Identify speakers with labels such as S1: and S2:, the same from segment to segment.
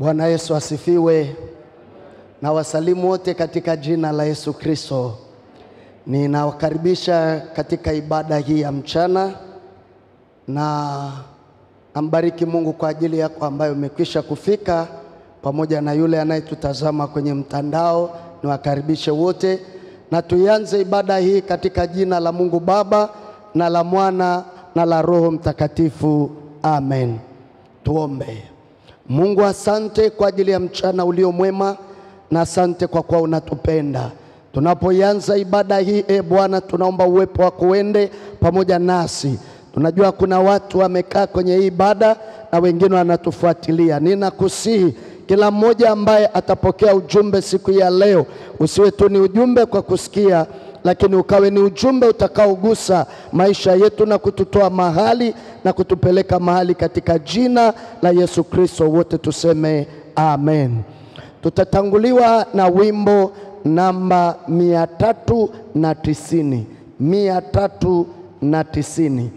S1: Bwana Yesu asifiwe. Na wasalimu wote katika jina la Yesu Kristo. Ninawakaribisha katika ibada hii ya mchana na ambariki Mungu kwa ajili yako ambayo umekwisha kufika, pamoja na yule anayetutazama kwenye mtandao. Niwakaribishe wote na tuianze ibada hii katika jina la Mungu Baba na la Mwana na la Roho Mtakatifu. Amen. Tuombe. Mungu, asante kwa ajili ya mchana ulio mwema na asante kwa kuwa unatupenda. Tunapoianza ibada hii, e Bwana, tunaomba uwepo wako uende pamoja nasi. Tunajua kuna watu wamekaa kwenye hii ibada na wengine wanatufuatilia. Ninakusihi kila mmoja ambaye atapokea ujumbe siku ya leo, usiwe tu ni ujumbe kwa kusikia, lakini ukawe ni ujumbe utakaogusa maisha yetu na kututoa mahali na kutupeleka mahali, katika jina la Yesu Kristo. Wote tuseme amen. Tutatanguliwa na wimbo namba mia tatu na tisini mia tatu na tisini.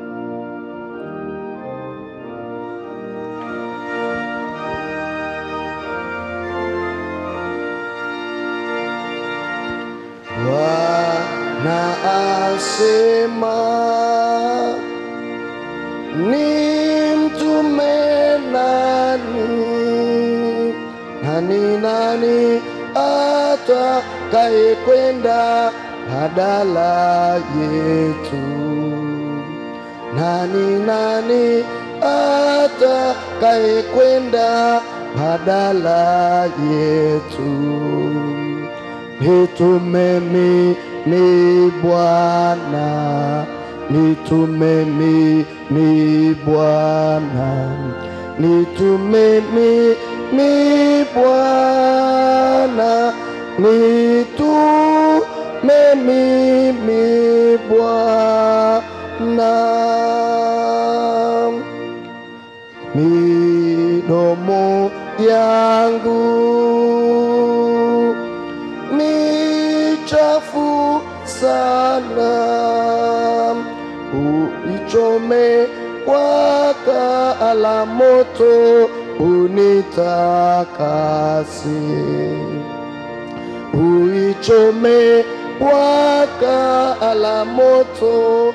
S1: Bwana asema ni mtume nani? Nani nani atakaye kwenda badala yetu? Nani nani atakaye kwenda badala yetu? Nitume mimi Bwana, nitume mimi Bwana, nitume mimi Bwana, nitume mimi Bwana. Midomo yangu michafu sana, uichome kwa kaa la moto, unitakase. Uichome kwa kaa la moto,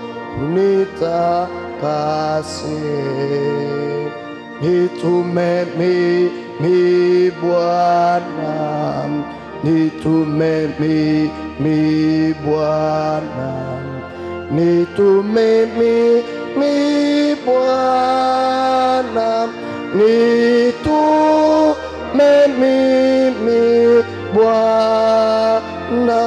S1: unitakase. Nitume mimi Bwana, nitume mimi Bwana, nitume mimi Bwana, nitume mimi Bwana.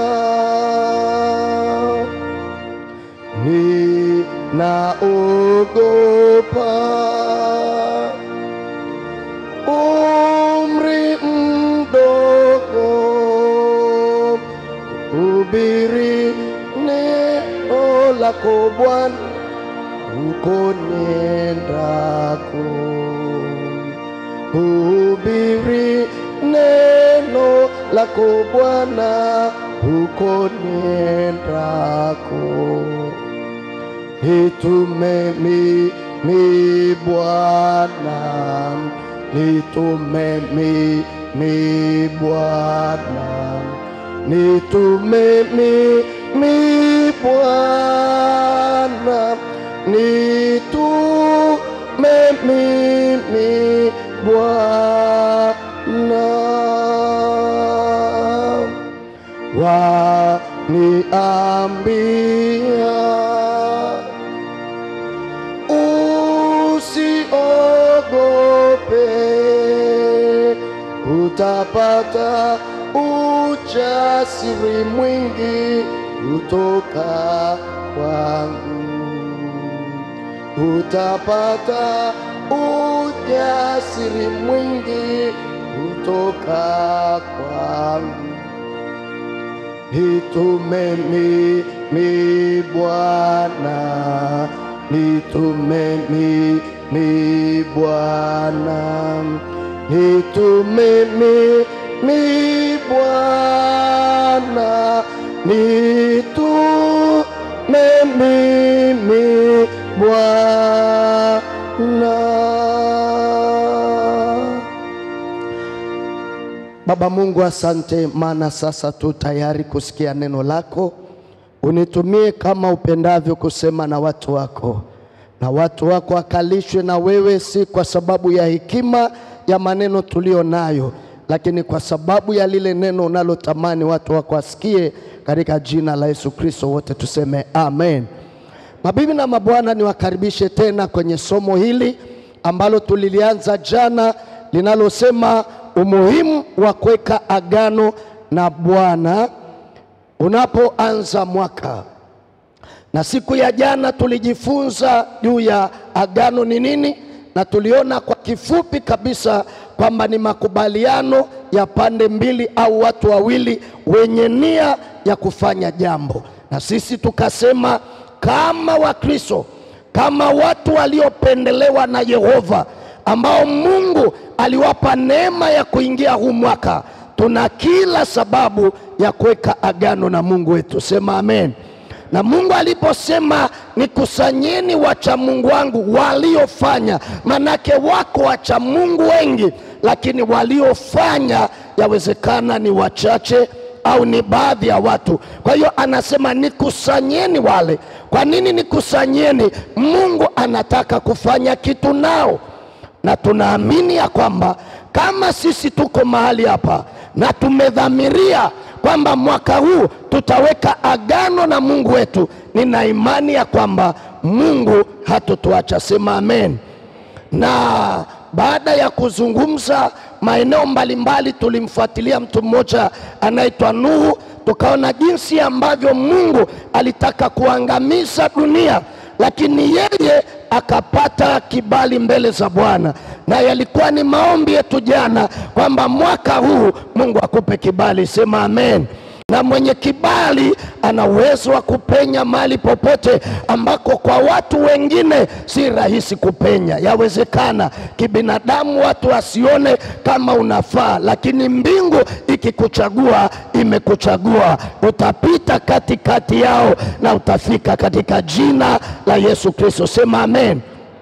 S1: Ninaogopa umri mdogo, hubiri neno lako Bwana uko niendako, hubiri neno lako Bwana uko niendako. Nitume mimi Bwana, nitume mimi Bwana, nitume mimi Bwana, nitume mimi Bwana. Waniambia usiogope, utapata ujasiri mwingi kutoka kwangu, utapata ujasiri mwingi kutoka kwangu. Nitume mimi Bwana, nitume mimi Bwana, nitume mimi Bwana, nitume mimi Bwana. Baba Mungu, asante, maana sasa tu tayari kusikia neno lako. Unitumie kama upendavyo kusema na watu wako, na watu wako wakalishwe na wewe, si kwa sababu ya hekima ya maneno tulio nayo, lakini kwa sababu ya lile neno unalotamani watu wako wasikie, katika jina la Yesu Kristo wote tuseme amen. Mabibi na mabwana, niwakaribishe tena kwenye somo hili ambalo tulilianza jana linalosema umuhimu wa kuweka agano na Bwana unapoanza mwaka. Na siku ya jana tulijifunza juu ya agano ni nini, na tuliona kwa kifupi kabisa kwamba ni makubaliano ya pande mbili au watu wawili wenye nia ya kufanya jambo, na sisi tukasema kama Wakristo, kama watu waliopendelewa na Yehova ambao Mungu aliwapa neema ya kuingia huu mwaka, tuna kila sababu ya kuweka agano na Mungu wetu. Sema amen. Na Mungu aliposema nikusanyeni wacha Mungu wangu waliofanya, manake wako wacha Mungu wengi, lakini waliofanya yawezekana ni wachache au ni baadhi ya watu. Kwa hiyo anasema nikusanyeni wale. Kwa nini nikusanyeni? Mungu anataka kufanya kitu nao na tunaamini ya kwamba kama sisi tuko mahali hapa na tumedhamiria kwamba mwaka huu tutaweka agano na Mungu wetu, nina imani ya kwamba Mungu hatotuacha. Sema amen. Na baada ya kuzungumza maeneo mbalimbali, tulimfuatilia mtu mmoja anaitwa Nuhu, tukaona jinsi ambavyo Mungu alitaka kuangamiza dunia lakini yeye akapata kibali mbele za Bwana, na yalikuwa ni maombi yetu jana kwamba mwaka huu Mungu akupe kibali. Sema amen. Na mwenye kibali ana uwezo wa kupenya mahali popote ambako kwa watu wengine si rahisi kupenya. Yawezekana kibinadamu watu wasione kama unafaa, lakini mbingu ikikuchagua imekuchagua. Utapita katikati yao na utafika katika jina la Yesu Kristo. Sema amen.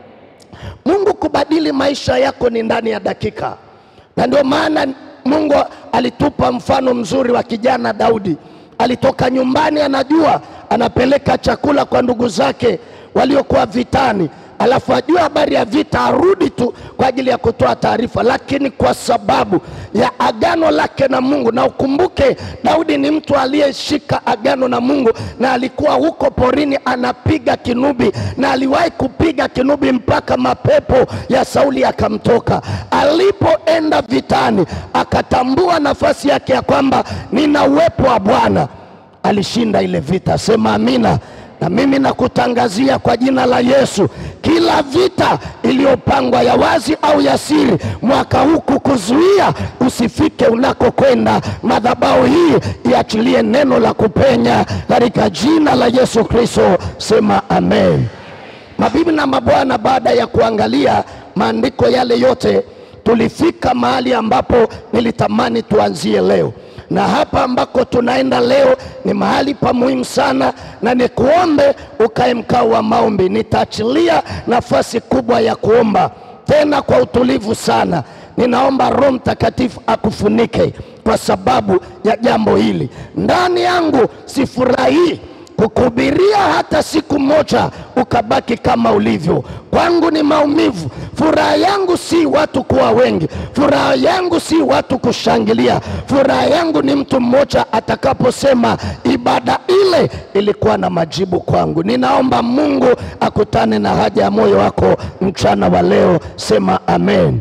S1: Mungu kubadili maisha yako ni ndani ya dakika, na ndio maana Mungu alitupa mfano mzuri wa kijana Daudi. Alitoka nyumbani, anajua anapeleka chakula kwa ndugu zake waliokuwa vitani, alafu ajue habari ya vita, arudi tu kwa ajili ya kutoa taarifa, lakini kwa sababu ya agano lake na Mungu. Na ukumbuke Daudi ni mtu aliyeshika agano na Mungu, na alikuwa huko porini anapiga kinubi, na aliwahi kupiga kinubi mpaka mapepo ya Sauli yakamtoka. Alipoenda vitani, akatambua nafasi yake ya kwamba nina uwepo wa Bwana, alishinda ile vita. Sema amina. Na mimi nakutangazia kwa jina la Yesu, kila vita iliyopangwa ya wazi au ya siri mwaka huu kukuzuia usifike unakokwenda, madhabahu hii iachilie neno la kupenya katika jina la Yesu Kristo. Sema amen. Mabibi na mabwana, baada ya kuangalia maandiko yale yote, tulifika mahali ambapo nilitamani tuanzie leo na hapa ambako tunaenda leo ni mahali pa muhimu sana, na nikuombe ukae mkao wa maombi. Nitaachilia nafasi kubwa ya kuomba tena kwa utulivu sana. Ninaomba Roho Mtakatifu akufunike kwa sababu ya jambo hili. Ndani yangu sifurahii kukuhubiria hata siku moja ukabaki kama ulivyo. Kwangu ni maumivu. Furaha yangu si watu kuwa wengi, furaha yangu si watu kushangilia. Furaha yangu ni mtu mmoja atakaposema ibada ile ilikuwa na majibu kwangu. Ninaomba Mungu akutane na haja ya moyo wako mchana wa leo. Sema amen.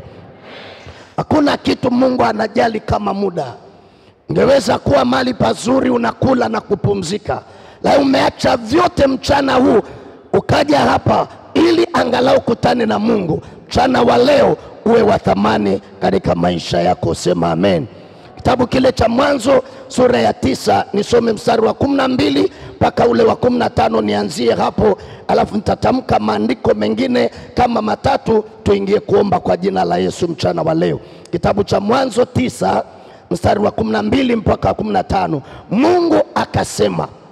S1: Hakuna kitu Mungu anajali kama muda. Ungeweza kuwa mahali pazuri unakula na kupumzika la umeacha vyote mchana huu ukaja hapa ili angalau kutane na Mungu. Mchana wa leo uwe wa thamani katika maisha yako. Sema amen. Kitabu kile cha Mwanzo sura ya tisa nisome mstari wa kumi na mbili mpaka ule wa kumi na tano nianzie hapo, alafu nitatamka maandiko mengine kama matatu, tuingie kuomba kwa jina la Yesu mchana wa leo. Kitabu cha Mwanzo tisa mstari wa kumi na mbili mpaka wa kumi na tano Mungu akasema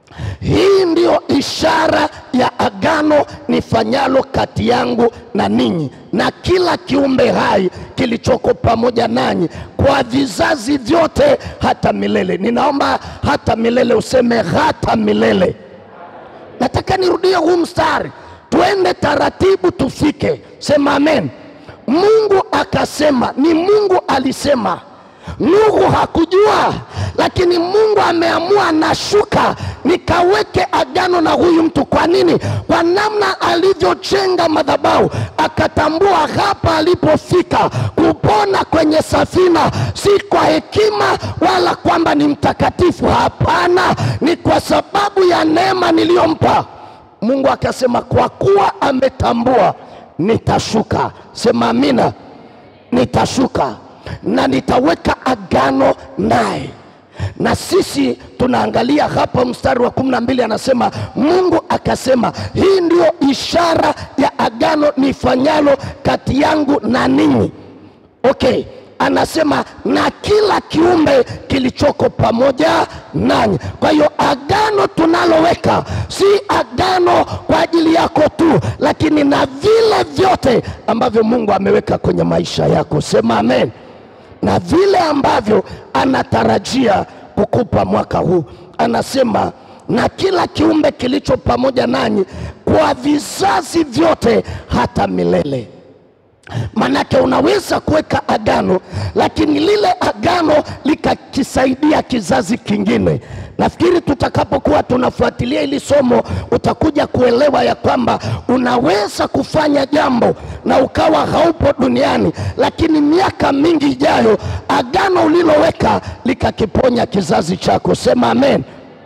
S2: hii ndiyo ishara ya agano nifanyalo kati yangu na ninyi na kila kiumbe hai kilichoko pamoja nanyi kwa vizazi vyote hata milele. Ninaomba hata milele, useme hata milele. Nataka nirudie huu mstari, tuende taratibu tufike. Sema amen. Mungu akasema, ni Mungu alisema. Nuhu hakujua, lakini Mungu ameamua, nashuka nikaweke agano na huyu mtu. Kwa nini? Kwa namna alivyojenga madhabahu, akatambua hapa alipofika kupona kwenye safina, si kwa hekima wala kwamba ni mtakatifu. Hapana, ni kwa sababu ya neema niliyompa. Mungu akasema, kwa kuwa ametambua, nitashuka. Sema amina, nitashuka na nitaweka agano naye. Na sisi tunaangalia hapa mstari wa kumi na mbili anasema, Mungu akasema, hii ndiyo ishara ya agano nifanyalo kati yangu na ninyi. Okay, anasema na kila kiumbe kilichoko pamoja nanyi. Kwa hiyo agano tunaloweka si agano kwa ajili yako tu, lakini na vile vyote ambavyo Mungu ameweka kwenye maisha yako. Sema amen na vile ambavyo anatarajia kukupa mwaka huu. Anasema na kila kiumbe kilicho pamoja nanyi kwa vizazi vyote hata milele. Manake unaweza kuweka agano, lakini lile agano likakisaidia kizazi kingine. Nafikiri tutakapokuwa tunafuatilia hili somo, utakuja kuelewa ya kwamba unaweza kufanya jambo na ukawa haupo duniani, lakini miaka mingi ijayo agano uliloweka likakiponya kizazi chako. Sema amen.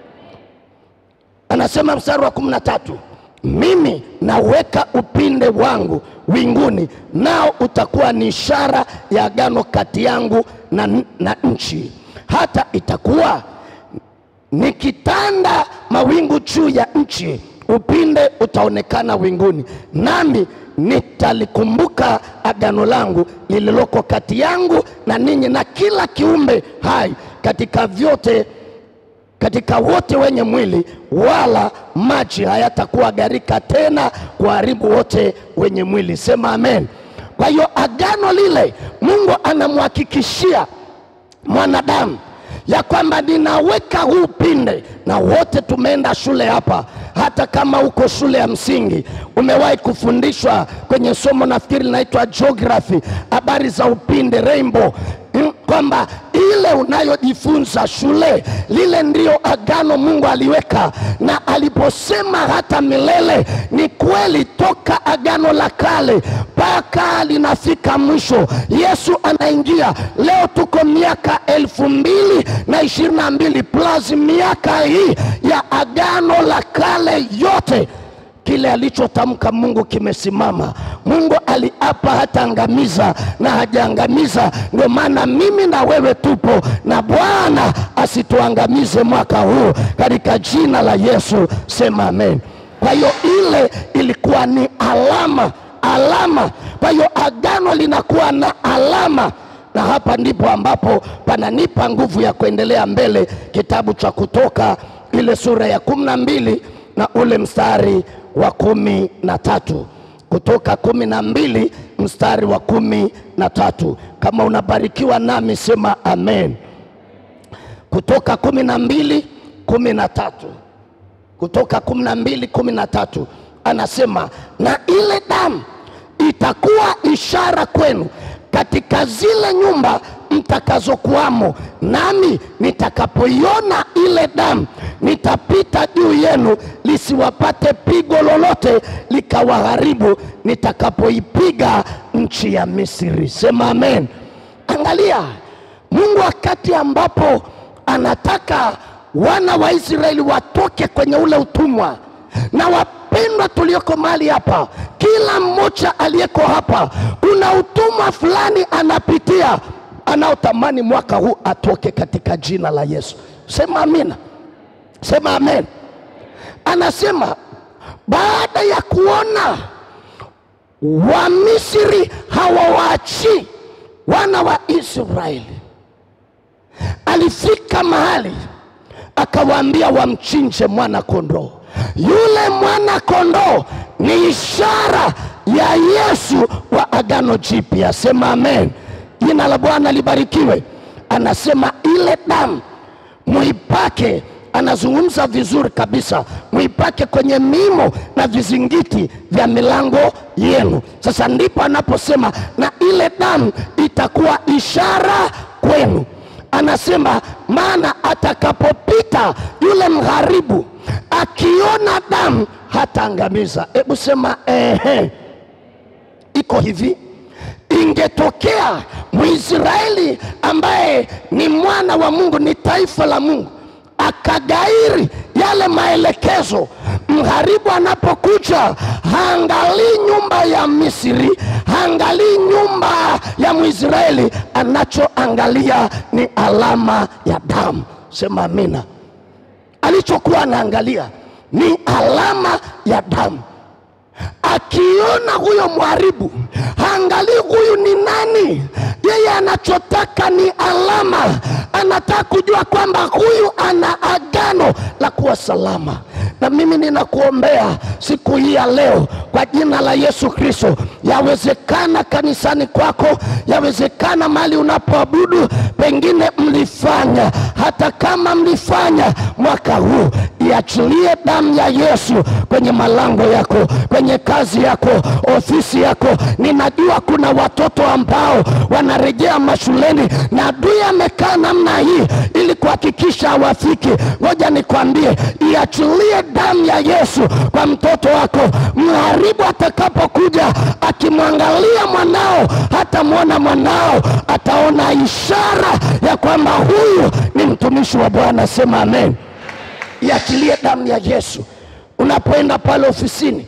S2: Anasema mstari wa kumi na tatu mimi naweka upinde wangu winguni, nao utakuwa ni ishara ya agano kati yangu na, na nchi. Hata itakuwa nikitanda mawingu juu ya nchi, upinde utaonekana winguni, nami nitalikumbuka agano langu lililoko kati yangu na ninyi na kila kiumbe hai katika vyote katika wote wenye mwili, wala maji hayatakuwa gharika tena kuharibu wote wenye mwili. Sema amen. Kwa hiyo agano lile Mungu anamhakikishia mwanadamu ya kwamba ninaweka huu upinde, na wote tumeenda shule hapa. Hata kama uko shule ya msingi, umewahi kufundishwa kwenye somo nafikiri linaitwa geography, habari za upinde rainbow kwamba ile unayojifunza shule, lile ndio agano Mungu aliweka, na aliposema hata milele, ni kweli. Toka agano la kale mpaka linafika mwisho, Yesu anaingia. Leo tuko miaka elfu mbili na ishirini na mbili plus miaka hii ya agano la kale yote kile alichotamka Mungu kimesimama. Mungu aliapa hataangamiza na hajaangamiza. Ndio maana mimi na wewe tupo, na Bwana asituangamize mwaka huu katika jina la Yesu. Sema amen. Kwa hiyo ile ilikuwa ni alama, alama. Kwa hiyo agano linakuwa na alama na hapa ndipo ambapo pananipa nguvu ya kuendelea mbele, kitabu cha Kutoka ile sura ya kumi na mbili na ule mstari wa kumi na tatu Kutoka kumi na mbili mstari wa kumi na tatu Kama unabarikiwa nami sema amen. Kutoka kumi na mbili kumi na tatu Kutoka kumi na mbili kumi na tatu anasema, na ile damu itakuwa ishara kwenu katika zile nyumba mtakazokuwamo, nami nitakapoiona ile damu nitapita juu yenu, lisiwapate pigo lolote likawaharibu, nitakapoipiga nchi ya Misri. Sema amen. Angalia, Mungu wakati ambapo anataka wana wa Israeli watoke kwenye ule utumwa na wapendwa tulioko mahali hapa, kila mmoja aliyeko hapa, kuna utumwa fulani anapitia, anaotamani mwaka huu atoke katika jina la Yesu. Sema amina, sema amen. Anasema baada ya kuona Wamisri hawawaachii wana wa Israeli, alifika mahali akawaambia wamchinje mwana kondoo. Yule mwana kondoo ni ishara ya Yesu wa agano jipya. Sema amen. Jina la Bwana libarikiwe. Anasema ile damu muipake, anazungumza vizuri kabisa, muipake kwenye mimo na vizingiti vya milango yenu. Sasa ndipo anaposema na ile damu itakuwa ishara kwenu. Anasema maana atakapopita yule mgharibu akiona damu hataangamiza. Hebu sema ehe. Iko hivi, ingetokea Mwisraeli ambaye ni mwana wa Mungu, ni taifa la Mungu, akagairi yale maelekezo, mharibu anapokuja haangalii nyumba ya Misri, haangalii nyumba ya Mwisraeli, anachoangalia ni alama ya damu. Sema amina. Alichokuwa anaangalia ni alama ya damu akiona huyo mharibu haangalii huyu ni nani. Yeye anachotaka ni alama, anataka kujua kwamba huyu ana agano la kuwa salama. Na mimi ninakuombea siku hii ya leo kwa jina la Yesu Kristo, yawezekana kanisani kwako, yawezekana mahali unapoabudu, pengine mlifanya, hata kama mlifanya mwaka huu, iachilie damu ya Yesu kwenye malango yako, kwenye kazi yako, ofisi yako. Ninajua kuna watoto ambao wanarejea mashuleni na adui amekaa namna hii ili kuhakikisha hawafiki. Ngoja nikwambie, iachilie damu ya Yesu kwa mtoto wako. Mharibu atakapokuja akimwangalia mwanao, hatamwona mwanao, ataona ishara ya kwamba huyu ni mtumishi wa Bwana. Sema amen. Iachilie damu ya Yesu unapoenda pale ofisini.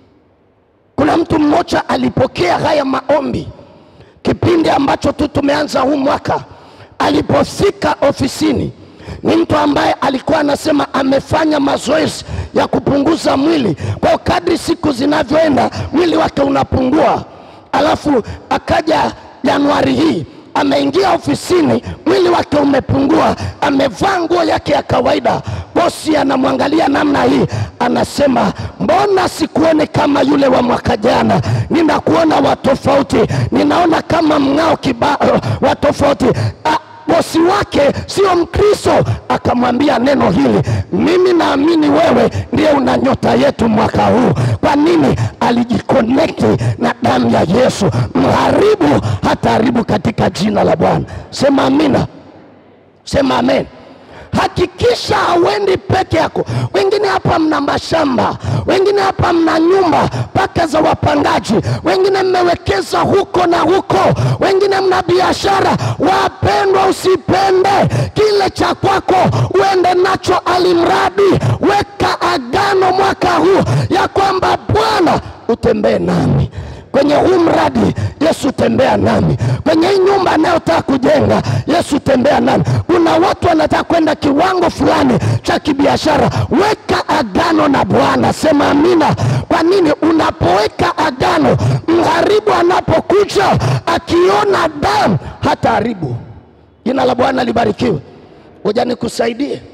S2: Kuna mtu mmoja alipokea haya maombi kipindi ambacho tu tumeanza huu mwaka. Alipofika ofisini, ni mtu ambaye alikuwa anasema amefanya mazoezi ya kupunguza mwili, kwa kadri siku zinavyoenda mwili wake unapungua. Alafu akaja Januari hii ameingia ofisini, mwili wake umepungua, amevaa nguo yake ya kawaida. Bosi anamwangalia namna hii, anasema mbona sikuone kama yule wa mwaka jana? Ninakuona wa tofauti, ninaona kama mng'ao kiba wa tofauti. Ah, bosi wake sio Mkristo, akamwambia neno hili, mimi naamini wewe ndiye una nyota yetu mwaka huu. Kwa nini? Alijikonekti na damu ya Yesu. Mharibu hataharibu katika jina la Bwana. Sema amina, sema amen. Hakikisha hauendi peke yako. Wengine hapa mna mashamba, wengine hapa mna nyumba mpaka za wapangaji, wengine mmewekeza huko na huko, wengine mna biashara. Wapendwa, usipende kile cha kwako uende nacho, alimradi weka agano mwaka huu ya kwamba Bwana utembee nami kwenye huu mradi Yesu tembea nami, kwenye hii nyumba anayotaka kujenga Yesu tembea nami. Kuna watu wanataka kwenda kiwango fulani cha kibiashara, weka agano na Bwana. Sema amina. Kwa nini? Unapoweka agano, mharibu anapokuja akiona damu hataharibu. Jina la Bwana libarikiwe. Ngoja nikusaidie.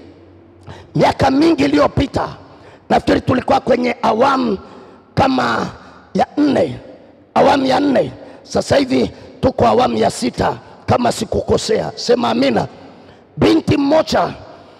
S2: Miaka mingi iliyopita, nafikiri tulikuwa kwenye awamu kama ya nne awamu ya nne. Sasa hivi tuko awamu ya sita kama sikukosea. Sema amina. Binti mmoja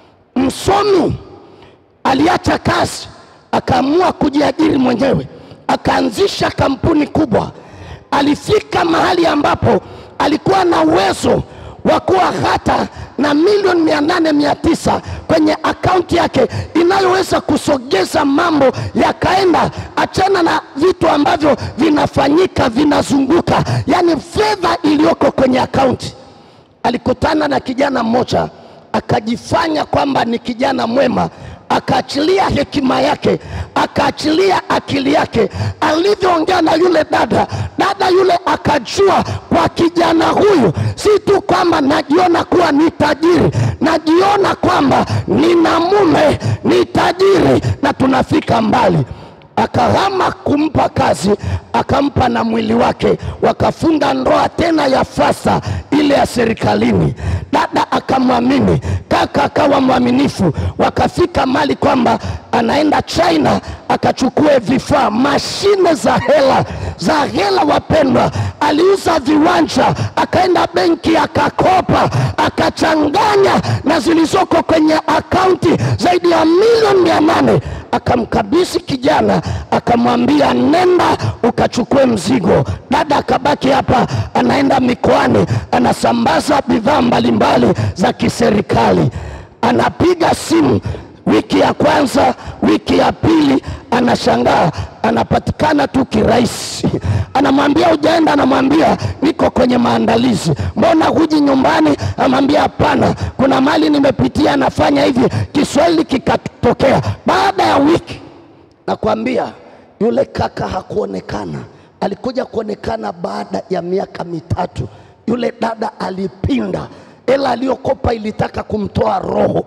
S2: msomi aliacha kazi, akaamua kujiajiri mwenyewe, akaanzisha kampuni kubwa. Alifika mahali ambapo alikuwa na uwezo wa kuwa hata na milioni mia nane mia tisa kwenye akaunti yake inayoweza kusogeza mambo yakaenda. Achana na vitu ambavyo vinafanyika vinazunguka, yaani fedha iliyoko kwenye akaunti. Alikutana na kijana mmoja akajifanya kwamba ni kijana mwema, akaachilia hekima yake, akaachilia akili yake. Alivyoongea na yule dada, dada yule akajua kwa kijana huyu si tu kwamba najiona kuwa ni tajiri, najiona kwamba nina mume ni tajiri na tunafika mbali. akahama kumpa kazi, akampa na mwili wake, wakafunga ndoa tena ya fasta ile ya serikalini. Dada akamwamini, kaka akawa mwaminifu, wakafika mali kwamba anaenda China akachukue vifaa, mashine za hela za hela. Wapendwa, aliuza viwanja, akaenda benki akakopa, akachanganya na zilizoko kwenye akaunti zaidi ya milioni mia nane akamkabisi kijana, akamwambia nenda ukachukue mzigo. Dada akabaki hapa, anaenda mikoani, anasambaza bidhaa mbalimbali za kiserikali, anapiga simu wiki ya kwanza, wiki ya pili, anashangaa anapatikana tu kirahisi. Anamwambia ujaenda, anamwambia niko kwenye maandalizi. Mbona huji nyumbani? Anamwambia hapana, kuna mali nimepitia, anafanya hivi. Kiswahili kikatokea. Baada ya wiki, nakwambia yule kaka hakuonekana. Alikuja kuonekana baada ya miaka mitatu. Yule dada alipinda, hela aliyokopa ilitaka kumtoa roho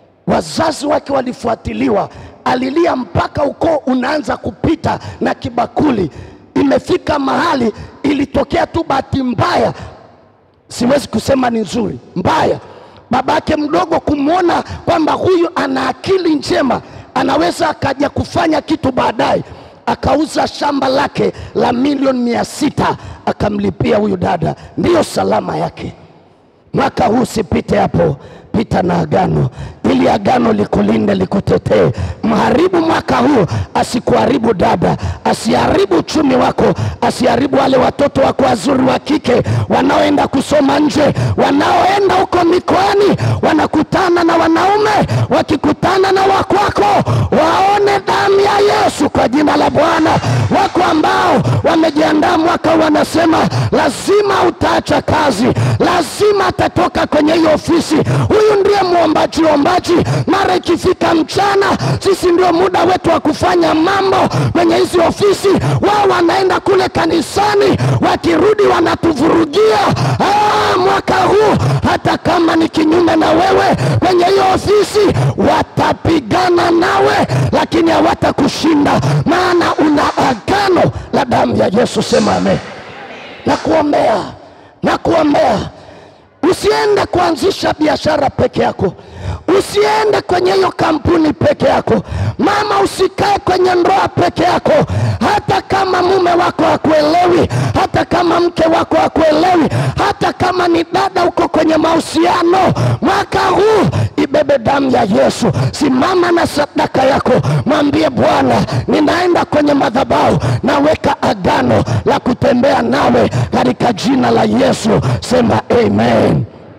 S2: wazazi wake walifuatiliwa, alilia mpaka ukoo unaanza kupita na kibakuli. Imefika mahali ilitokea tu bahati mbaya, siwezi kusema ni nzuri, mbaya, babake mdogo kumwona kwamba huyu ana akili njema, anaweza akaja kufanya kitu baadaye, akauza shamba lake la milioni mia sita akamlipia huyu dada, ndiyo salama yake. Mwaka huu sipite hapo, pita na agano, ili agano likulinde, likutetee. Mharibu mwaka huu asikuharibu dada, asiharibu uchumi wako, asiharibu wale watoto wako wazuri wa kike wanaoenda kusoma nje, wanaoenda huko mikoani, wanakutana na wanaume, wakikutana na wakwako waone damu ya Yesu kwa jina la Bwana. Wako ambao wamejiandaa mwaka huu, wanasema lazima utaacha kazi, lazima atatoka kwenye hiyo ofisi. Huyu ndiye mwombaji ombaji, mara ikifika mchana, sisi ndio muda wetu wa kufanya mambo kwenye hizi ofisi. Wao wanaenda kule kanisani, wakirudi wanatuvurugia. Ah, mwaka huu hata kama ni kinyume na wewe kwenye hiyo ofisi, watapigana nawe, lakini hawatakushinda, maana una agano la damu ya Yesu. Sema amen. Nakuombea, nakuombea Usiende kuanzisha biashara peke yako, usiende kwenye hiyo kampuni peke yako. Mama, usikae kwenye ndoa peke yako, hata kama mume wako hakuelewi, hata kama mke wako hakuelewi, hata kama ni dada uko kwenye mahusiano. Mwaka huu ibebe damu ya Yesu. Simama na sadaka yako, mwambie Bwana, ninaenda kwenye madhabahu, naweka agano la kutembea nawe katika jina la Yesu. Sema amen.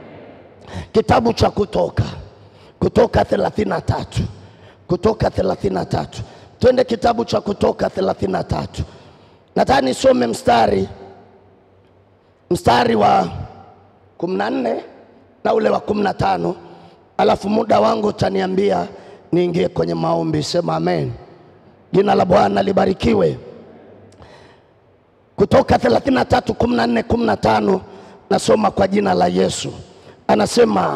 S2: Kitabu cha Kutoka, Kutoka 33, Kutoka 33. Twende kitabu cha Kutoka 33. Nataka nisome mstari mstari wa 14 na ule wa 15, alafu muda wangu utaniambia niingie kwenye maombi. Sema amen. Jina la Bwana libarikiwe. Kutoka 33 14 15, nasoma kwa jina la Yesu. Anasema,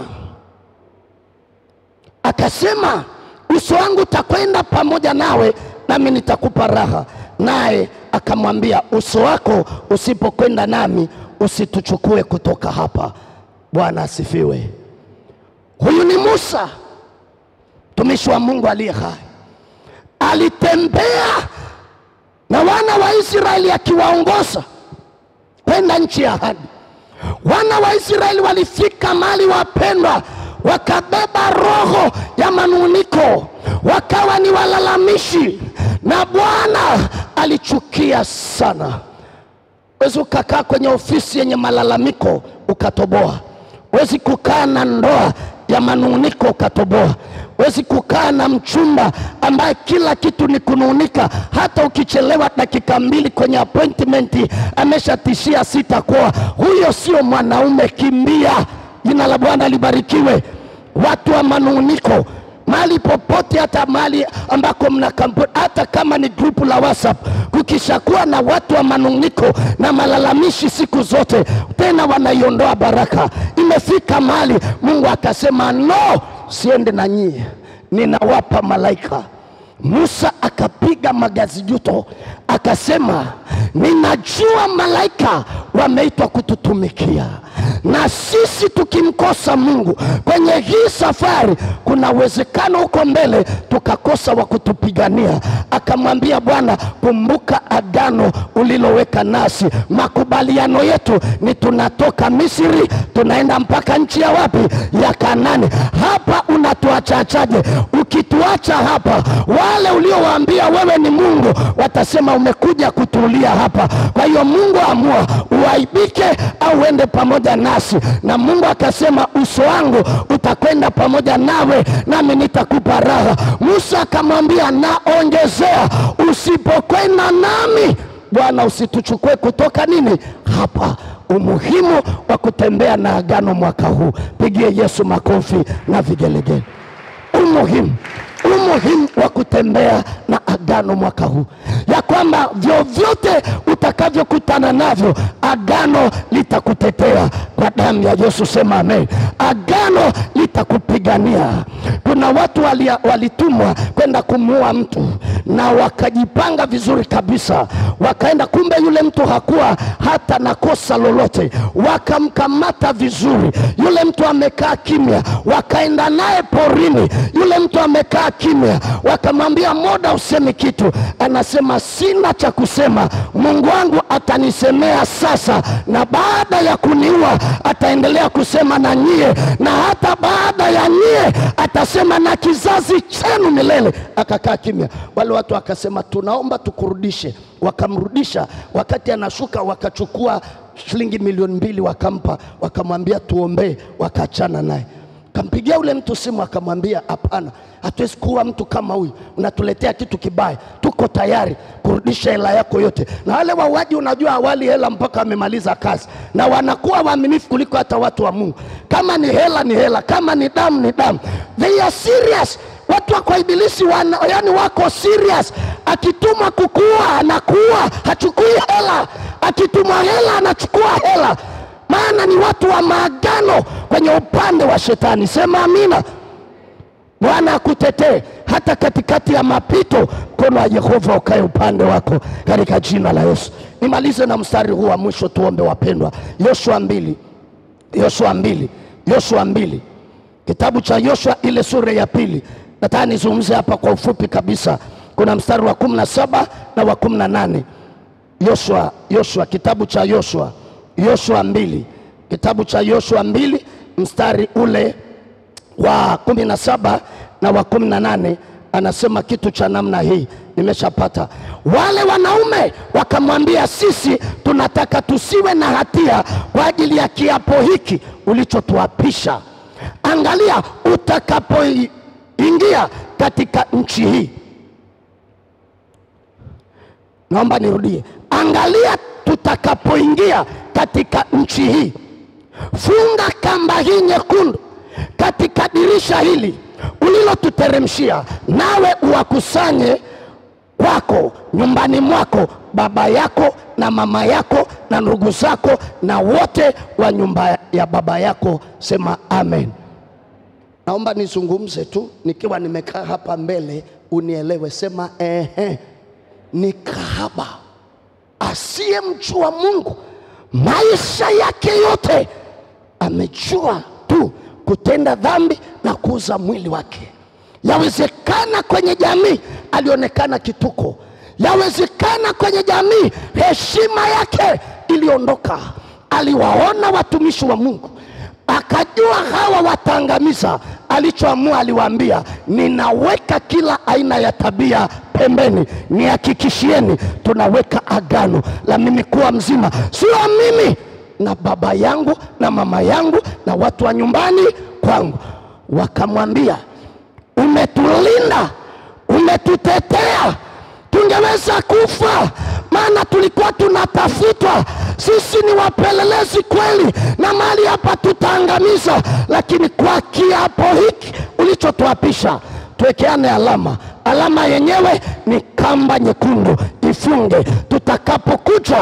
S2: akasema uso wangu utakwenda pamoja nawe, nami nitakupa raha. Naye akamwambia, uso wako usipokwenda nami, usituchukue kutoka hapa. Bwana asifiwe. Huyu ni Musa mtumishi wa Mungu aliye hai, alitembea na wana wa Israeli akiwaongoza kwenda nchi ya ahadi. Wana wa Israeli walifika mali, wapendwa, wakabeba roho ya manuniko, wakawa ni walalamishi, na Bwana alichukia sana. Wezi ukakaa kwenye ofisi yenye malalamiko ukatoboa. Wezi kukaa na ndoa ya manuniko ukatoboa. Wezi kukaa na mchumba ambaye kila kitu ni kunung'unika. Hata ukichelewa dakika mbili kwenye appointment ameshatishia sitakuoa. Huyo sio mwanaume, kimbia. Jina la Bwana libarikiwe. Watu wa manung'uniko mahali popote, hata mahali ambako mna kampuni, hata kama ni grupu la WhatsApp, kukishakuwa na watu wa manung'uniko na malalamishi siku zote, tena wanaiondoa baraka. Imefika mahali Mungu akasema no, siende na nyie, ninawapa malaika Musa akapiga magazijuto akasema, ninajua malaika wameitwa kututumikia, na sisi tukimkosa Mungu kwenye hii safari, kuna uwezekano huko mbele tukakosa wa kutupigania. Akamwambia Bwana, kumbuka agano uliloweka nasi. Makubaliano yetu ni tunatoka Misri tunaenda mpaka nchi ya wapi? Ya Kanani. Hapa unatuachachaje? Ukituacha hapa, wale uliowaambia wewe ni Mungu watasema umekuja kutulia hapa. Kwa hiyo Mungu amua uaibike au uende pamoja nasi. Na Mungu akasema uso wangu utakwenda pamoja nawe, nami nitakupa raha. Musa akamwambia naongezea, usipokwenda nami Bwana usituchukue kutoka nini hapa. Umuhimu wa kutembea na agano mwaka huu, pigie Yesu makofi na vigelegele. Umuhimu umuhimu wa kutembea na agano mwaka huu, ya kwamba vyovyote utakavyokutana navyo, agano litakutetea kwa damu ya Yesu. Sema amen. Agano litakupigania. Kuna watu walia- walitumwa kwenda kumuua mtu na wakajipanga vizuri kabisa, wakaenda, kumbe yule mtu hakuwa hata na kosa lolote, wakamkamata vizuri. Yule mtu amekaa kimya, wakaenda naye porini, yule mtu amekaa kimya, wakamwambia moda, useme kitu. Anasema sina cha kusema, Mungu wangu atanisemea sasa, na baada ya kuniua ataendelea kusema na nyie, na hata baada ya nyie atasema na kizazi chenu milele. Akakaa kimya. Wale watu wakasema, tunaomba tukurudishe. Wakamrudisha. Wakati anashuka, wakachukua shilingi milioni mbili wakampa, wakamwambia tuombee, wakaachana naye. Kampigia ule mtu simu akamwambia, hapana, hatuwezi kuwa mtu kama huyu, unatuletea kitu kibaya, tuko tayari kurudisha hela yako yote. Na wale wauaji, unajua awali hela mpaka wamemaliza kazi, na wanakuwa waaminifu kuliko hata watu wa Mungu. Kama ni hela ni hela, kama ni damu ni damu. They are serious. Watu wa kwa ibilisi wana, yani wako serious. Akitumwa kukuua anakuua, hachukui hela. Akitumwa hela anachukua hela maana ni watu wa maagano kwenye upande wa shetani. Sema amina. Bwana akutetee hata katikati ya mapito, mkono wa Yehova ukae upande wako katika jina la Yesu. Nimalize na mstari huu wa mwisho, tuombe wapendwa. Yoshua mbili, Yoshua mbili, Yoshua mbili, kitabu cha Yoshua ile sura ya pili. Nataka nizungumze hapa kwa ufupi kabisa. Kuna mstari wa kumi na saba na wa kumi na nane. Yoshua, Yoshua, kitabu cha Yoshua, Yoshua mbili, kitabu cha Yoshua mbili mstari ule wa kumi na saba na wa kumi na nane anasema kitu cha namna hii, nimeshapata. Wale wanaume wakamwambia, sisi tunataka tusiwe na hatia kwa ajili ya kiapo hiki ulichotuapisha. Angalia, utakapoingia katika nchi hii Naomba nirudie, angalia, tutakapoingia katika nchi hii, funga kamba hii nyekundu katika dirisha hili ulilotuteremshia, nawe uwakusanye kwako nyumbani mwako baba yako na mama yako na ndugu zako na wote wa nyumba ya baba yako. Sema amen. Naomba nizungumze tu nikiwa nimekaa hapa mbele, unielewe. Sema ehe ni kahaba asiyemjua Mungu, maisha yake yote amejua tu kutenda dhambi na kuuza mwili wake. Yawezekana kwenye jamii alionekana kituko, yawezekana kwenye jamii heshima yake iliondoka. Aliwaona watumishi wa Mungu akajua hawa wataangamiza. Alichoamua aliwaambia, ninaweka kila aina ya tabia pembeni, nihakikishieni tunaweka agano la mimi kuwa mzima, sio mimi na baba yangu na mama yangu na watu wa nyumbani kwangu. Wakamwambia, umetulinda, umetutetea, tungeweza kufa, maana tulikuwa tunatafutwa. Sisi ni wapelelezi kweli, na mali hapa tutaangamiza, lakini kwa kiapo hiki ulichotuapisha, tuwekeane alama. Alama yenyewe ni kamba nyekundu, ifunge. Tutakapokuja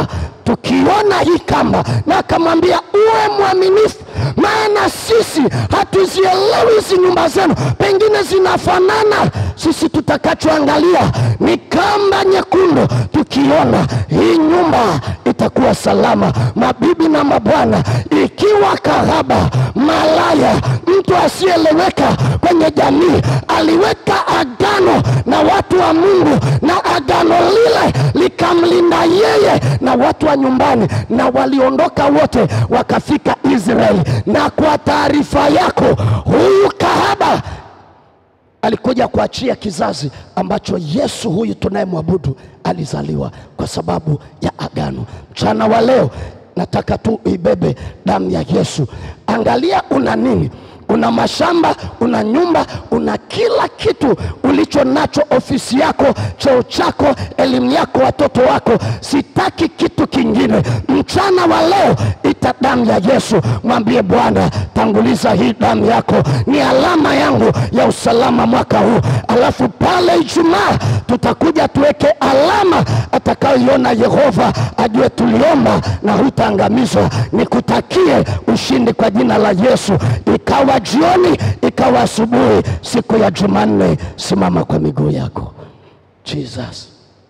S2: tukiona hii kamba, na akamwambia uwe mwaminifu, maana sisi hatuzielewi hizi nyumba zenu, pengine zinafanana. Sisi tutakachoangalia ni kamba nyekundu, tukiona hii nyumba itakuwa salama. Mabibi na mabwana, ikiwa kahaba, malaya, mtu asiyeeleweka kwenye jamii aliweka agano na watu wa Mungu, na agano lile likamlinda yeye na watu wa nyumbani, na waliondoka wote wakafika Israeli. Na kwa taarifa yako, huyu kahaba alikuja kuachia kizazi ambacho Yesu huyu tunayemwabudu alizaliwa kwa sababu ya agano. Mchana wa leo nataka tu ibebe damu ya Yesu. Angalia una nini? Una mashamba, una nyumba, una kila kitu ulicho nacho, ofisi yako, cheo chako, elimu yako, watoto wako. Sitaki kitu kingine. Mchana wa leo ita damu ya Yesu, mwambie Bwana, tanguliza hii damu yako, ni alama yangu ya usalama mwaka huu. Alafu pale Ijumaa tutakuja tuweke alama atakayoiona Yehova, ajue tuliomba na hutaangamizwa. Nikutakie ushindi kwa jina la Yesu. Ikawa jioni, ikawa asubuhi, siku ya Jumanne, simama kwa miguu yako. Jesus,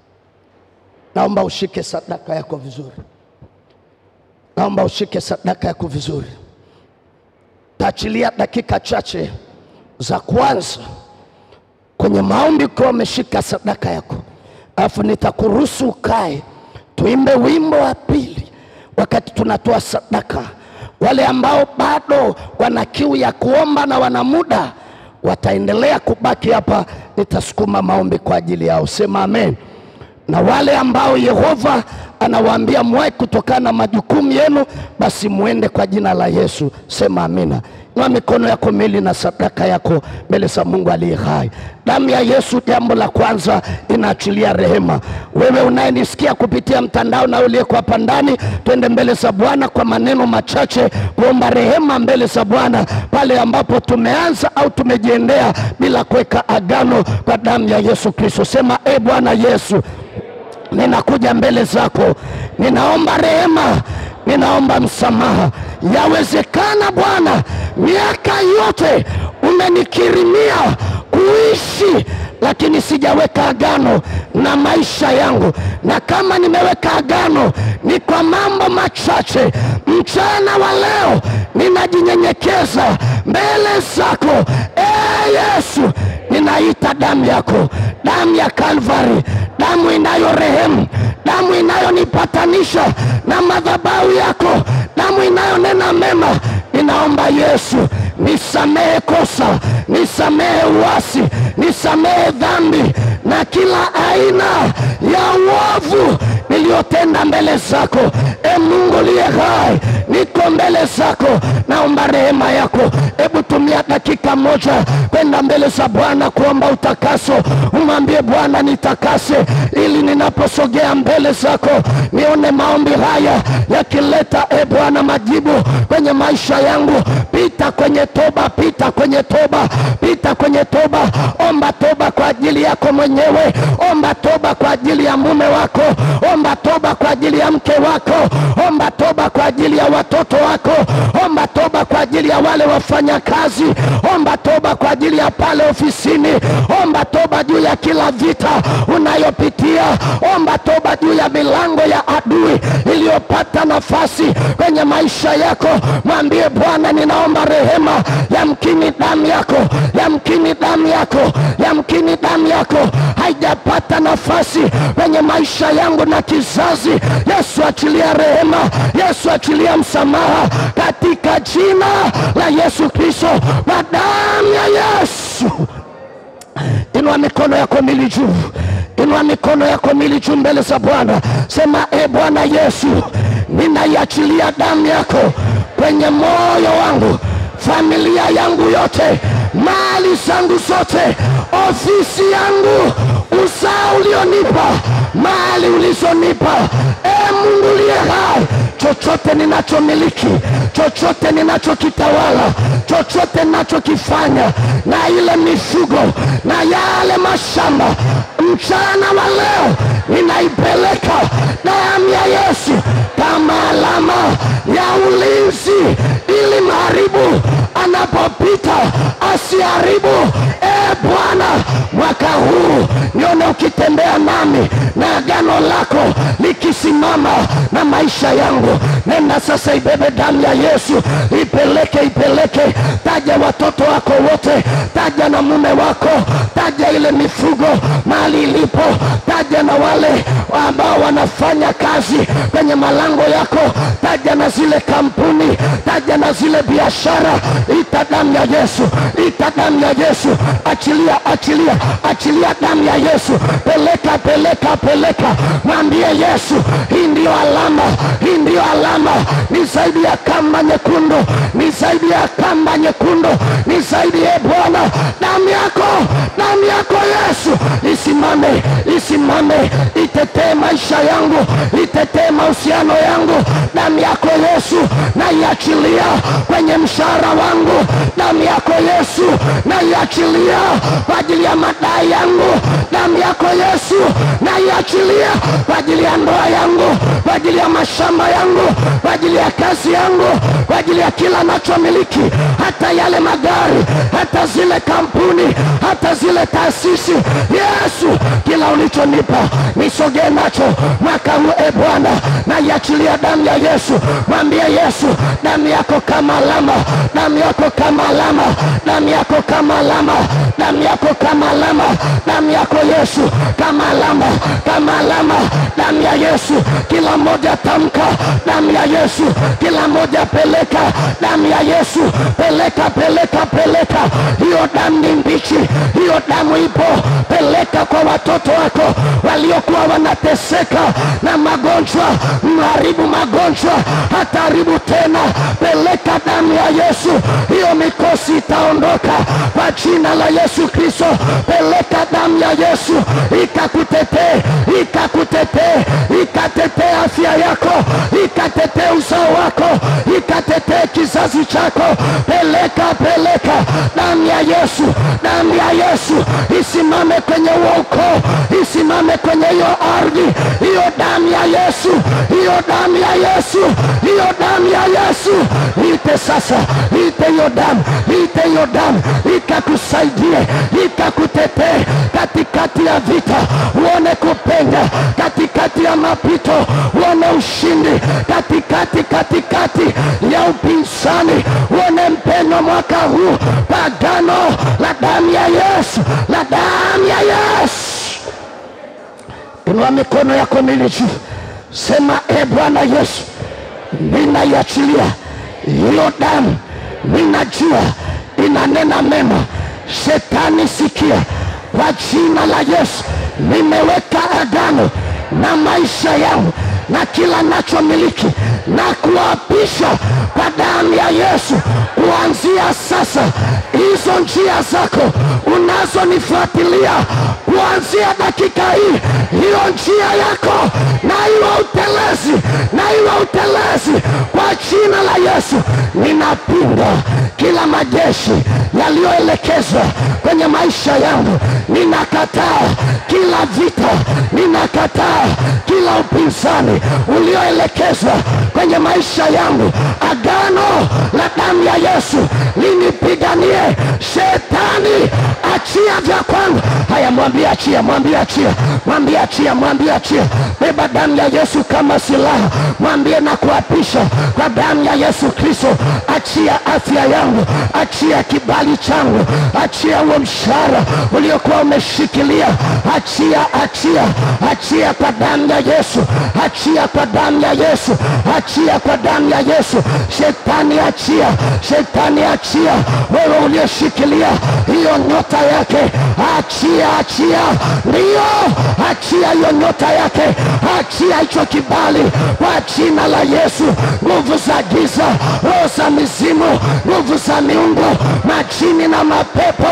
S2: naomba ushike sadaka yako vizuri, naomba ushike sadaka yako vizuri. Taachilia dakika chache za kwanza kwenye maombi ukiwa umeshika sadaka yako, alafu nitakuruhusu ukae, tuimbe wimbo wa pili wakati tunatoa sadaka. Wale ambao bado wana kiu ya kuomba na wana muda wataendelea kubaki hapa, nitasukuma maombi kwa ajili yao. Sema amen. Na wale ambao Yehova anawaambia mwae kutokana na majukumu yenu, basi muende kwa jina la Yesu. Sema amina. Inua mikono yako miwili na sadaka yako mbele za Mungu aliye hai. Damu ya Yesu, jambo la kwanza, inaachilia rehema. Wewe unayenisikia kupitia mtandao na uliyeko hapa ndani, twende mbele za Bwana kwa maneno machache, kuomba rehema mbele za Bwana pale ambapo tumeanza au tumejiendea bila kuweka agano kwa damu ya Yesu Kristo. Sema e Bwana Yesu, ninakuja mbele zako, ninaomba rehema, ninaomba msamaha. Yawezekana Bwana, miaka yote umenikirimia kuishi, lakini sijaweka agano na maisha yangu, na kama nimeweka agano ni kwa mambo machache. Mchana wa leo ninajinyenyekeza mbele zako, e Yesu, ninaita damu yako, damu ya Kalvari, damu inayorehemu, damu inayonipatanisha na madhabahu yako, damu inayonena mema. Ninaomba Yesu, nisamehe kosa, nisamehe uasi, nisamehe dhambi na kila aina ya uovu niliyotenda mbele zako. E Mungu liye hai, niko mbele zako, naomba rehema yako. Hebu tumia dakika moja kwenda mbele za Bwana kuomba utakaso. Umwambie Bwana, nitakase ili ninaposogea mbele zako nione maombi haya yakileta, e Bwana, majibu kwenye maisha yangu. Pita kwenye toba, pita kwenye toba, pita kwenye toba. Omba toba kwa ajili yako mwenyewe, omba toba kwa ajili ya mume wako, omba toba kwa ajili ya mke wako, omba toba kwa ajili ya watoto wako, omba toba kwa ajili ya wale wafanya kazi, omba toba kwa ajili ya pale ofisini, omba toba juu ya kila vita unayopitia, omba toba juu ya milango ya adui iliyopata nafasi kwenye maisha yako. Mwambie Bwana, ninaomba rehema. Yamkini damu yako, yamkini damu yako, yamkini damu yako haijapata nafasi kwenye maisha yangu na kizazi. Yesu, achilia rehema. Yesu, achilia msamaha katika jina la Yesu Kristo, kwa damu ya Yesu. Inua mikono yako mili juu, inua mikono yako mili juu mbele za Bwana. Sema, e Bwana Yesu, ninaiachilia damu yako kwenye moyo wangu, familia yangu yote, mali zangu zote, ofisi yangu, uzao ulionipa, mali ulizonipa, e Mungu liye hai, chochote ninachomiliki, chochote ninachokitawala, chochote ninachokifanya, na ile mifugo na yale mashamba, mchana wa leo ninaipeleka damu ya Yesu kama alama ya ulinzi, ili mharibu anapopita asiharibu. E Bwana, mwaka huu nione ukitembea nami na agano lako likisimama na maisha yangu. Nenda sasa, ibebe damu ya Yesu, ipeleke, ipeleke. Taja watoto wako wote, taja na mume wako, taja ile mifugo mahali ilipo, taja na wale ambao wanafanya kazi kwenye malango yako, taja na zile kampuni, taja na zile biashara. Ita damu ya Yesu, ita damu ya Yesu, achilia, achilia, achilia damu ya Yesu, peleka, peleka, peleka, mwambie Yesu, hii ndiyo alama, hii ndiyo alama, ni zaidi ya kamba nyekundu, ni zaidi ya kamba nyekundu, ni zaidi ya Bwana, damu yako, damu yako Yesu, isimame, isimame, itetee maisha yangu, itetee mahusiano yangu, damu yako Yesu, naiachilia kwenye mshahara wangu, damu yako Yesu, naiachilia kwa ajili ya madai yangu, damu yako Yesu, naiachilia kwa ajili ya ndoa yangu, kwa ajili ya mashamba yangu, kwa ajili ya kazi yangu, kwa ajili ya kila nachomiliki, hata yale magari, hata zile kampuni, hata zile taasisi. Yesu, kila ulichonipa nisogee nacho mwaka huu, e Bwana, naiachilia damu ya Yesu. Mwambie Yesu, damu yako kama alama, damu yako kama alama, damu yako kama alama, damu yako kama alama, damu yako Yesu kama alama, kama alama, damu ya Yesu. Kila mmoja tamka damu ya Yesu, kila mmoja peleka damu ya Yesu, peleka, peleka, peleka. Hiyo damu ni mbichi, hiyo damu ipo, peleka kwa watoto wako waliokuwa wanateseka na magonjwa, mharibu magonjwa, hataribu tena. Peleka damu ya Yesu, hiyo mikosi itaondoka kwa jina la Yesu Kristo. Peleka damu ya Yesu ikakutetee, ikakutetee, ikatetee afya yako, ikatetee uzao wako, ikatetee kizazi chako. Peleka, peleka damu ya Yesu, damu ya Yesu isimame kwenye huo ukoo, isimame kwenye hiyo ardhi, hiyo damu ya Yesu, hiyo damu ya Yesu, hiyo damu ya Yesu. Ite sasa, ite hiyo damu, ite hiyo damu ikakusaidie, ikakutetee katikati ya vita, uone kupenya katikati ya mapito, uone ushindi katikati, katikati ya upinzani, uone mpenyo mwaka huu, pagano la damu ya Yesu, la damu ya Yesu. Inua mikono yako miwili juu, sema e Bwana Yesu, ninaiachilia hiyo damu, ninajua inanena mema. Shetani, sikia, kwa jina la Yesu nimeweka agano na maisha yangu na kila nachomiliki na kuapisha kwa damu ya Yesu. Kuanzia sasa, hizo njia zako unazonifuatilia kuanzia dakika hii, hiyo njia yako na iwe utelezi, na iwe utelezi kwa jina la Yesu. Ninapinga kila majeshi yaliyoelekezwa kwenye maisha yangu, ninakataa kila vita, ninakataa kila upinzani ulioelekezwa kwenye maisha yangu. Agano la damu ya Yesu linipiganie. Shetani, achia vya kwangu. Haya, mwambie achia, mwambie achia, mwambie achia, mwambie achia. Beba damu ya Yesu kama silaha, mwambie na kuapisha kwa damu ya Yesu Kristo. Achia afya yangu, achia kibali changu, achia huo mshahara uliokuwa umeshikilia, achia, achia, achia kwa damu ya Yesu, achia kwa damu ya Yesu, achia kwa damu ya Yesu. Shetani achia, shetani achia, wewe ulioshikilia hiyo nyota yake, achia, achia, ndiyo, achia hiyo nyota yake, achia hicho kibali kwa jina la Yesu. Nguvu za giza, roho za mizimu, nguvu za miungu, majini na mapepo,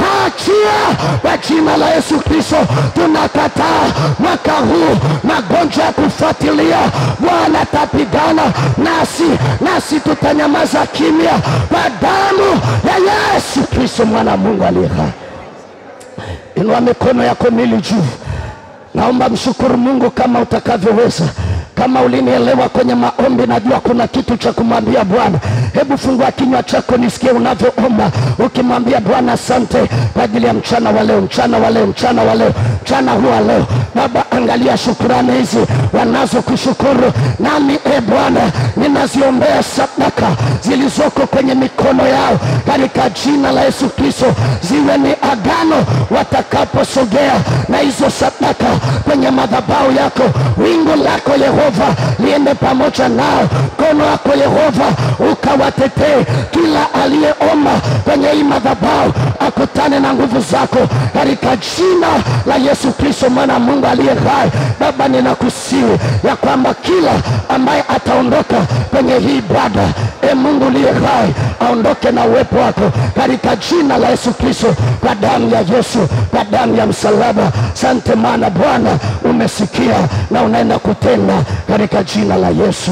S2: achia kwa jina la Yesu Kristo. Tunakataa mwaka huu magonjwa ya kufuatilia. Bwana atapigana nasi, nasi tutanyamaza kimya kwa damu ya Yesu Kristo, mwana wa Mungu aliye hai. Inua mikono yako mili juu, Naomba mshukuru Mungu kama utakavyoweza. Kama ulinielewa kwenye maombi, najua kuna kitu cha kumwambia Bwana. Hebu fungua kinywa chako nisikie unavyoomba, ukimwambia Bwana asante kwa ajili ya mchana wa leo, mchana wa leo, mchana wa leo, mchana huu wa leo. Baba, angalia shukurani hizi wanazokushukuru, nami e Bwana ninaziombea sadaka zilizoko kwenye mikono yao katika jina la Yesu Kristo, ziwe ni agano watakaposogea na hizo sadaka kwenye madhabahu yako. Wingu lako Yehova liende pamoja nao, mkono wako Yehova ukawatetee. Kila aliyeomba kwenye hii madhabahu akutane na nguvu zako katika jina la Yesu Kristo, mwana wa Mungu aliye hai. Baba, ninakusihi ya kwamba kila ambaye ataondoka kwenye hii ibada, e Mungu uliye hai, aondoke na uwepo wako katika jina la Yesu Kristo, kwa damu ya Yesu, kwa damu ya msalaba. Sante maana Bwana umesikia na unaenda kutenda katika jina la Yesu,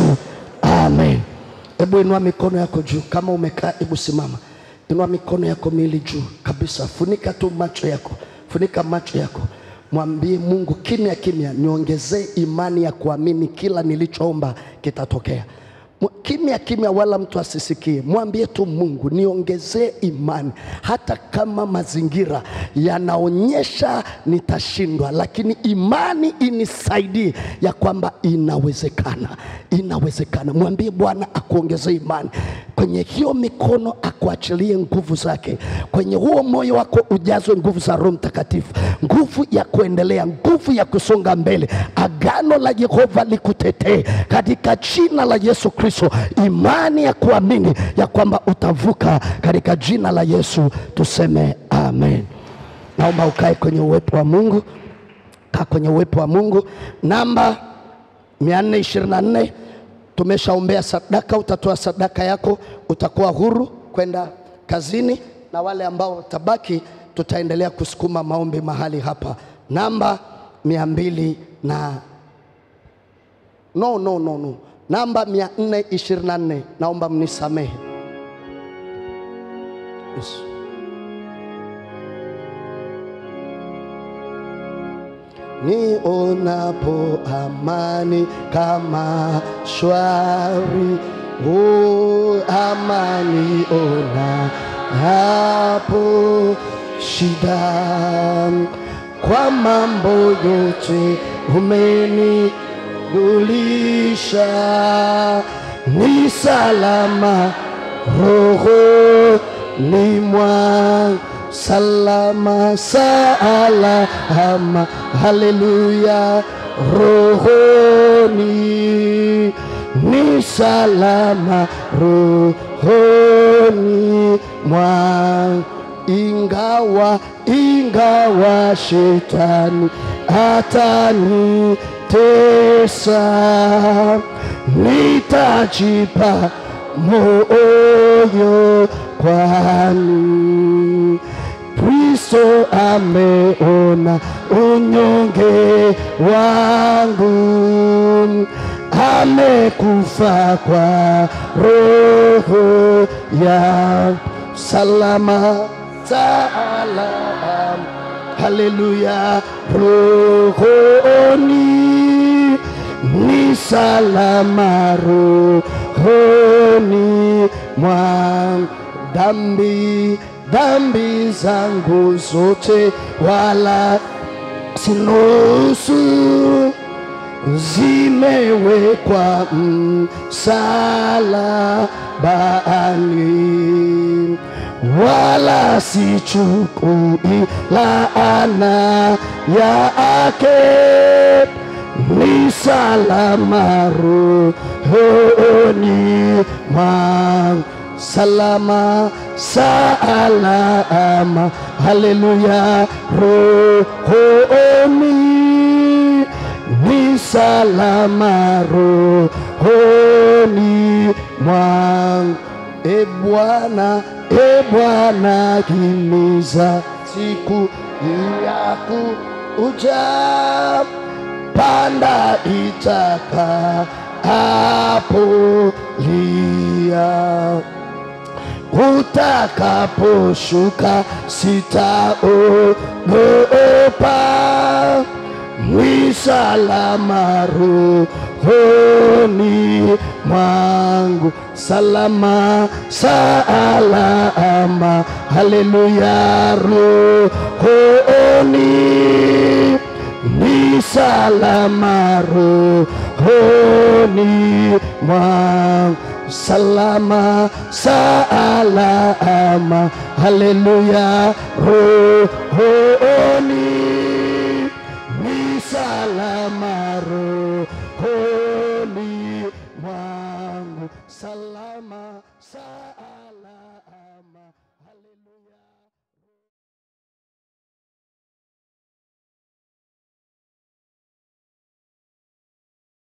S2: amen.
S1: Hebu inua mikono yako juu, kama umekaa, hebu simama, inua mikono yako miwili juu kabisa, funika tu macho yako, funika macho yako, mwambie Mungu kimya kimya, niongezee imani ya kuamini kila nilichoomba kitatokea. Mw- Kimya kimya, wala mtu asisikie. Mwambie tu Mungu, niongezee imani, hata kama mazingira yanaonyesha nitashindwa, lakini imani inisaidie ya kwamba inawezekana, inawezekana. Mwambie Bwana akuongezee imani kwenye hiyo mikono, akuachilie nguvu zake kwenye huo moyo wako, ujazwe nguvu za Roho Mtakatifu, nguvu ya kuendelea, nguvu ya kusonga mbele. Agano la Yehova likutetee katika jina la Yesu Kristo, imani ya kuamini ya kwamba utavuka katika jina la Yesu, tuseme amen. Naomba ukae kwenye uwepo wa Mungu, kaa kwenye uwepo wa Mungu. Namba 424 tumeshaombea sadaka, utatoa sadaka yako, utakuwa huru kwenda kazini, na wale ambao watabaki tutaendelea kusukuma maombi mahali hapa. Namba mia mbili na no, no, no, no. Namba 424 naomba mnisamehe. Yes. Nionapo amani kama shwari, oh, amani ona hapo shida, kwa mambo yote umenigulisha, ni salama roho ni mwangu salama salama, haleluya, rohoni ni salama, rohoni mwangu, ingawa ingawa shetani atanitesa, nitajipa moyo kwani Kristo ameona unyonge wangu, amekufa kwa roho ya salama salama, haleluya, rohoni ni salama, rohoni mwangu dhambi dhambi zangu zote wala sinusu zimewekwa msalabani, wala sichukui laana yake, ni salama rohoni mwangu salama salama, haleluya, rohoni ni salama, rohoni mwangu. E Bwana, e Bwana, himiza siku ya kuja, panda itaka hapo lia utakaposhuka sitaogopa,
S2: ni salama rohoni mwangu, salama salama, haleluya, rohoni ni salama rohoni mwangu, salama salama, haleluya, rohoni ni salama rohoni mwangu, salama salama